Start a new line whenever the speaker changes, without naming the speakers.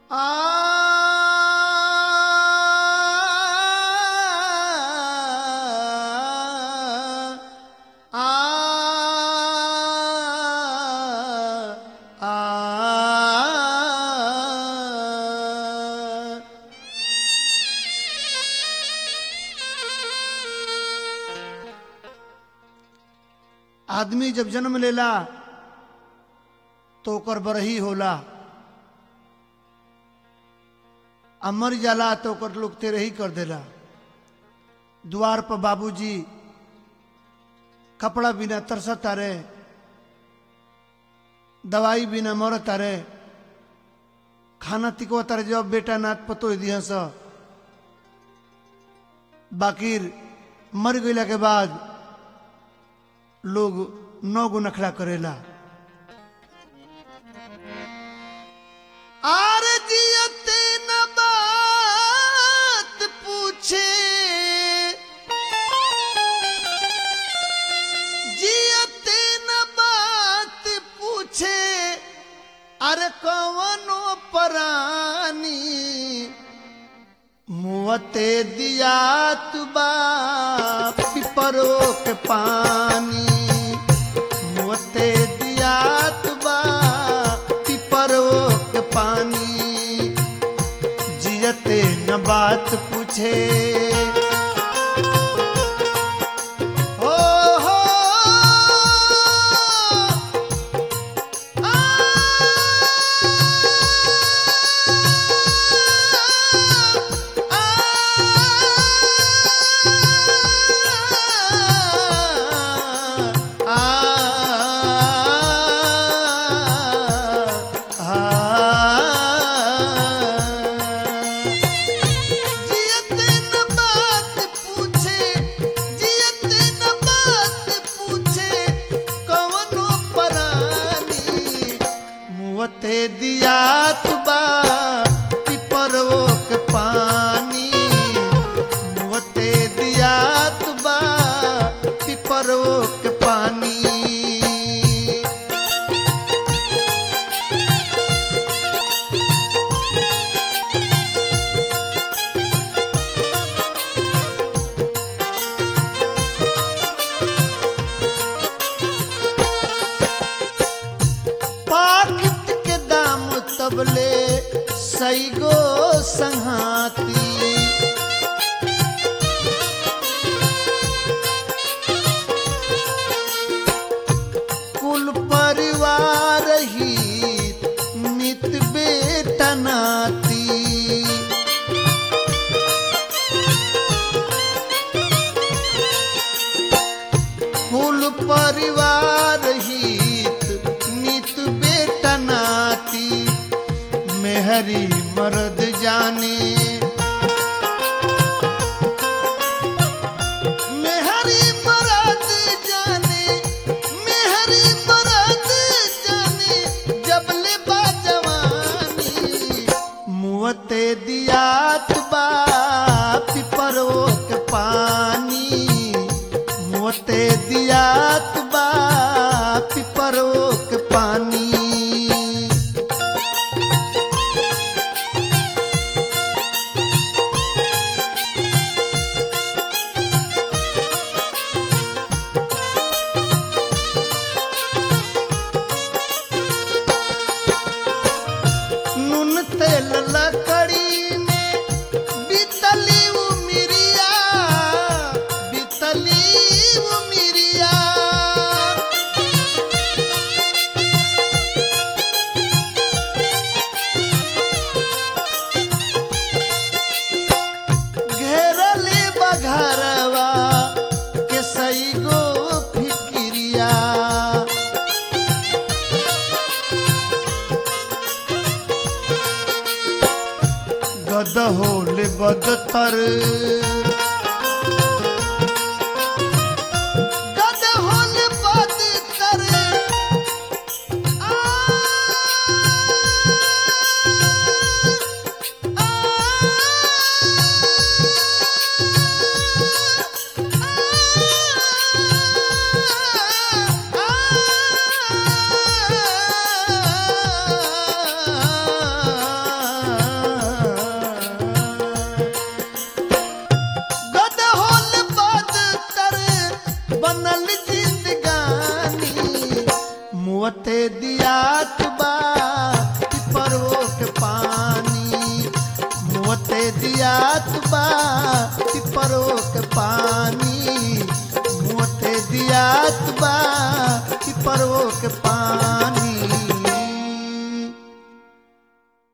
आदमी जब जन्म लेला तो ओकर बरही होला आ मर जाला तो ओकर लोग तेरही कर देला द्वार पर बाबूजी कपड़ा बिना तरसत तारे दवाई बिना मरत तारे खाना तिको तारे जब बेटा नाथ पतो दिया स बाकिर मर गईला के बाद लोग नौ गो नखड़ा करेला आर जियते न बात पूछे जियते न बात पूछे अरे कवनो परानी मुवते दिया तुबा पिपरो के पानी मुवते दिया तुबा पिपरो के पानी जियते न बात पूछे हो हो जियते न बात पूछे जियते न बात पूछे कवनो परानी मुवते दिया तुबा पिपरो के पानी मुवते दिया तुबा पिपरो के पानी पाकिट के दाम तबले सैगो संहाती कुल परिवार ही मित बेटा नाती कुल परिवार हित नित बेटा नाती मेहरी मर्द जाने मेहरी मर्द जाने मेहरी मर्द जाने जबले बा जवानी मुवते दिया बा पिपरो के पानी मोते दियात बा पिपरो के पानी नून तेल लकड़ी में बीतली उमिरिया बीतली उमिरिया घेरली बघरवा के सई गो फिकिरिया गद होले बदतर गद होले बदतर आ, आ, आ, आ, मुँहते दियात बा पिपरो के पानी मुँहते दियात बा पिपरो के पानी मुँहते दियात बा पिपरो के पानी